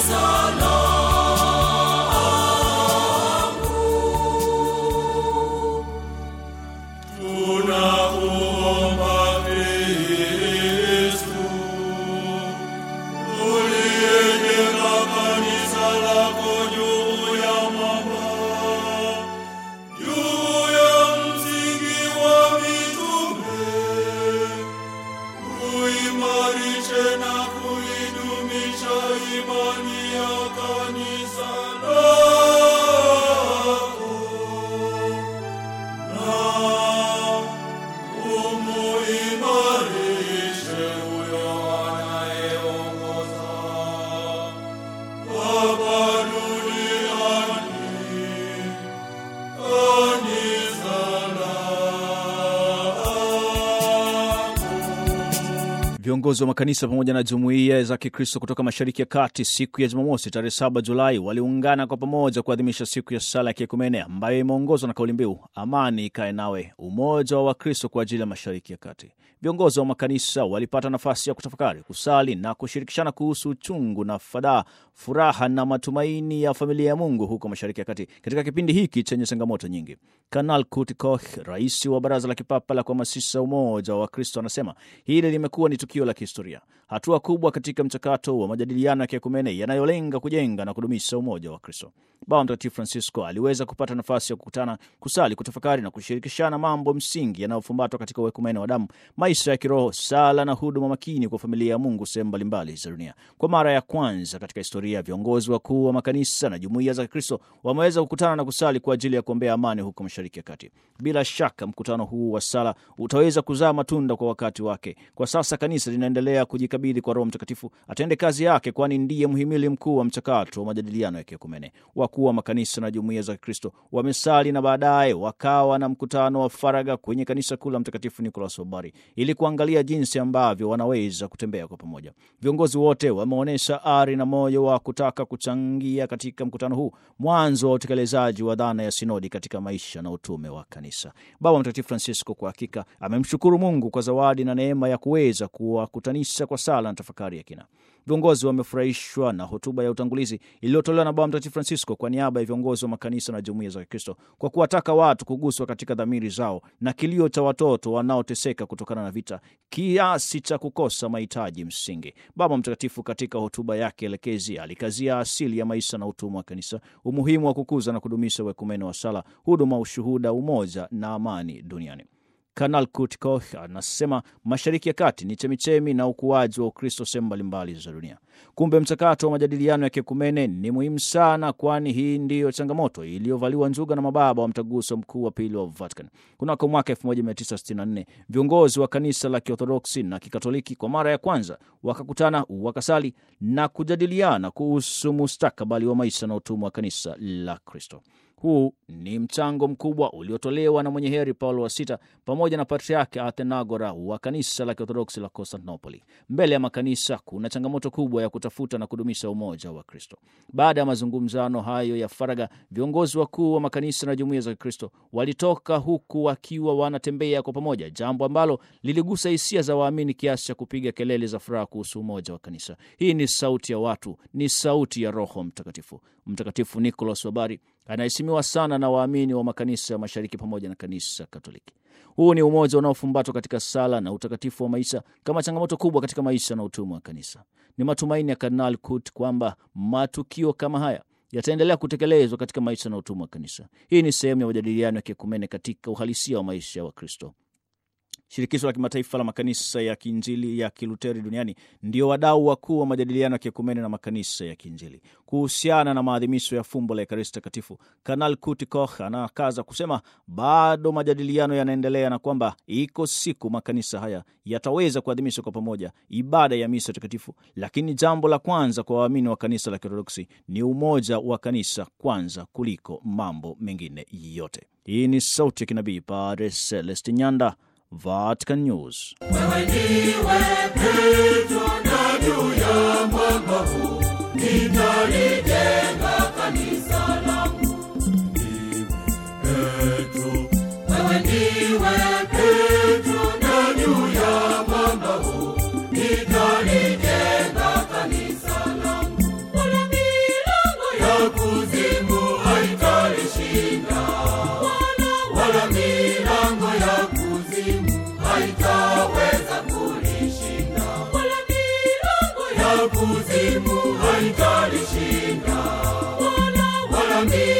Tunakuomba Kristu, uliyejenga kanisa lako juu ya mwamba, juu ya msingi wa mitume, uimarishe na kuidumisha imani ya kanisa lako na umuimarishe huyo anayeongoza hapa duniani kanisa lako. Viongozi wa makanisa pamoja na jumuiya za Kikristo kutoka Mashariki ya Kati siku ya Jumamosi tarehe 7 Julai waliungana kwa pamoja kuadhimisha siku ya sala ya kiekumene ambayo imeongozwa na kauli mbiu amani ikae nawe, umoja wa Wakristo kwa ajili ya Mashariki ya Kati. Viongozi wa makanisa walipata nafasi ya kutafakari, kusali na kushirikishana kuhusu uchungu na fadhaa, furaha na matumaini ya familia ya Mungu huko Mashariki ya Kati katika kipindi hiki chenye changamoto nyingi. Kanal Kurt Koch, rais wa Baraza la Kipapa la Kuhamasisha Umoja wa Wakristo, anasema hili limekuwa ni tukio la kihistoria, hatua kubwa katika mchakato wa majadiliano ya kiekumene yanayolenga kujenga na kudumisha umoja wa Kristo. Baba Mtakatifu Francisco aliweza kupata nafasi ya kukutana, kusali, kutafakari na kushirikishana mambo msingi yanayofumbatwa katika uekumene wa damu, maisha ya kiroho, sala na huduma makini kwa familia ya Mungu sehemu mbalimbali za dunia. Kwa mara ya kwanza katika historia, viongozi wakuu wa makanisa na jumuiya za Kristo wameweza kukutana na kusali kwa ajili ya kuombea amani huko Mashariki ya Kati. Bila shaka mkutano huu wa sala utaweza kuzaa matunda kwa wakati wake. Kwa sasa kanisa linaendelea kujikabidhi kwa Roho Mtakatifu atende kazi yake, kwani ndiye mhimili mkuu wa mchakato wa majadiliano ya kiekumene. Wakuu wa makanisa na jumuiya za Kristo wamesali na baadaye wakawa na mkutano wa faraga kwenye kanisa kuu la Mtakatifu Nicolas wa Bari ili kuangalia jinsi ambavyo wanaweza kutembea kwa pamoja. Viongozi wote wameonyesha ari na moyo wa kutaka kuchangia katika mkutano huu, mwanzo wa utekelezaji wa dhana ya sinodi katika maisha na utume wa kanisa. Baba Mtakatifu Francisco kwa hakika amemshukuru Mungu kwa zawadi na neema ya kuweza kuwakutanisha kwa sala na tafakari ya kina. Viongozi wamefurahishwa na hotuba ya utangulizi iliyotolewa na Baba Mtakatifu Francisco kwa niaba ya viongozi wa makanisa na jumuiya za Kikristo kwa kuwataka watu kuguswa katika dhamiri zao na kilio cha watoto wanaoteseka kutokana na vita kiasi cha kukosa mahitaji msingi. Baba Mtakatifu katika hotuba yake elekezi alikazia asili ya maisha na utumwa wa kanisa, umuhimu wa kukuza na kudumisha uekumene wa sala, huduma, ushuhuda, umoja na amani duniani. Kanal Kurt Koch anasema Mashariki ya Kati ni chemichemi na ukuaji wa Ukristo sehemu mbalimbali za dunia. Kumbe mchakato wa majadiliano ya kiekumene ni muhimu sana, kwani hii ndiyo changamoto iliyovaliwa njuga na mababa wa mtaguso mkuu wa pili wa Vatican. Kunako mwaka 1964 viongozi wa kanisa la Kiorthodoksi na Kikatoliki kwa mara ya kwanza wakakutana, wakasali na kujadiliana kuhusu mustakabali wa maisha na utumwa wa kanisa la Kristo. Huu ni mchango mkubwa uliotolewa na mwenye heri Paulo wa Sita pamoja na patriaki Athenagora wa kanisa la Kiorthodoksi la Konstantinopoli. Mbele ya makanisa kuna changamoto kubwa ya kutafuta na kudumisha umoja wa Kristo. Baada ya mazungumzano hayo ya faraga, viongozi wakuu wa makanisa na jumuiya za Kikristo walitoka huku wakiwa wanatembea kwa pamoja, jambo ambalo liligusa hisia za waamini kiasi cha kupiga kelele za furaha kuhusu umoja wa kanisa. Hii ni sauti ya watu, ni sauti ya Roho Mtakatifu. Mtakatifu Nicolas wa Bari anaheshimiwa sana na waamini wa makanisa ya mashariki pamoja na kanisa Katoliki. Huu ni umoja unaofumbatwa katika sala na utakatifu wa maisha kama changamoto kubwa katika maisha na utumwa wa kanisa. Ni matumaini ya Kardinal Kurt kwamba matukio kama haya yataendelea kutekelezwa katika maisha na utumwa wa kanisa. Hii ni sehemu ya majadiliano ya kiekumene katika uhalisia wa maisha wa Kristo. Shirikisho la kimataifa la makanisa ya kiinjili ya kiluteri duniani ndio wadau wakuu wa majadiliano ya kiekumene na makanisa ya kiinjili kuhusiana na maadhimisho ya fumbo la Ekaristi Takatifu. Kanal Kurt Koch anakaza kusema bado majadiliano yanaendelea na kwamba iko siku makanisa haya yataweza kuadhimisha kwa pamoja ibada ya misa takatifu, lakini jambo la kwanza kwa waamini wa kanisa la Kiorthodoksi ni umoja wa kanisa kwanza kuliko mambo mengine yote. Hii ni sauti ya kinabii Padre Celeste Nyanda, Vatican News. Wewe ndiwe Petro na juu ya mwamba huu nitalijenga kanisa langu. Ndiwe Petro, wewe ndiwe Petro na juu ya mwamba huu nitalijenga kanisa langu. Wala kuzimu haitalishinda, wala milango ya kuzimu haitaweza kulishinda, wala milango ya kuzimu haitalishinda, wala milango